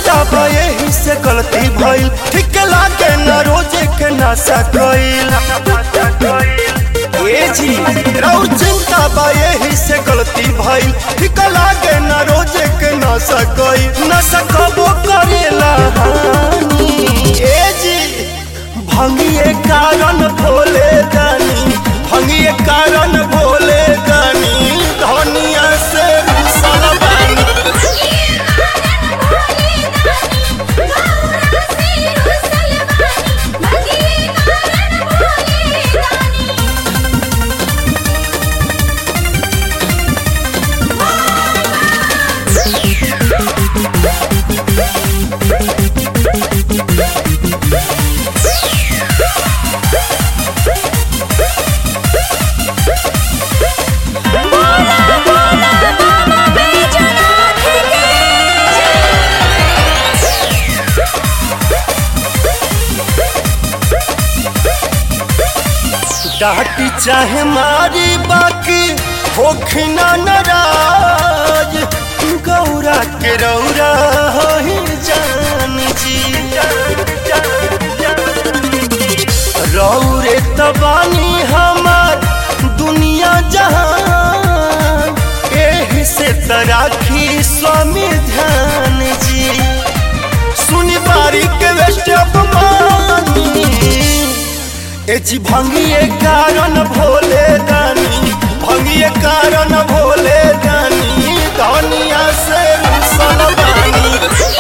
चिंता बा यही से गलती भइल ठीक लागे न रोजे के नशा कइल ए जी रौ चिंता बा यही से गलती भइल ठीक लागे न रोजे के नशा कइल नशा कबो करेला हानि ए जी भंगिए कारण भोले दानी भंगिए कारण भोले दानी धनिया से रुसल बानी डाटी चाहे मारी बाकी होखना नाराज गौरा के रौरा ही जान जी रौरे तबानी हमार दुनिया जहान एही से तराखी स्वामी ध्यान जी सुनी बारी के वेस्ट अपमानी ए जी भंगिए कारण भोले दानी भंगिए कारण भोले दानी दुनिया से रुसल बानी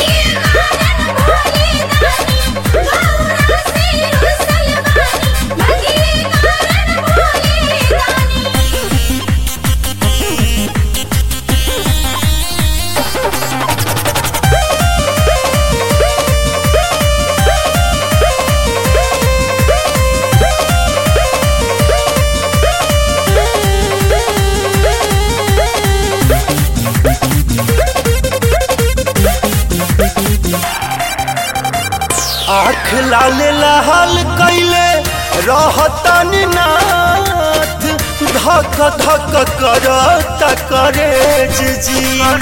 आँख लाले लाल कैले रहतन नाथ धक धक करत करे जी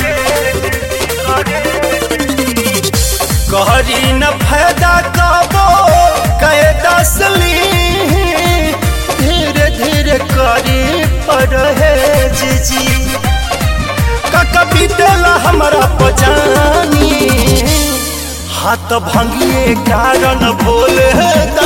कहरी न फायदा कबो कहे दसली धीरे धीरे करी परहेज जी कका बीतेला हमरा पजानी हाथ भंगिए कारण भोले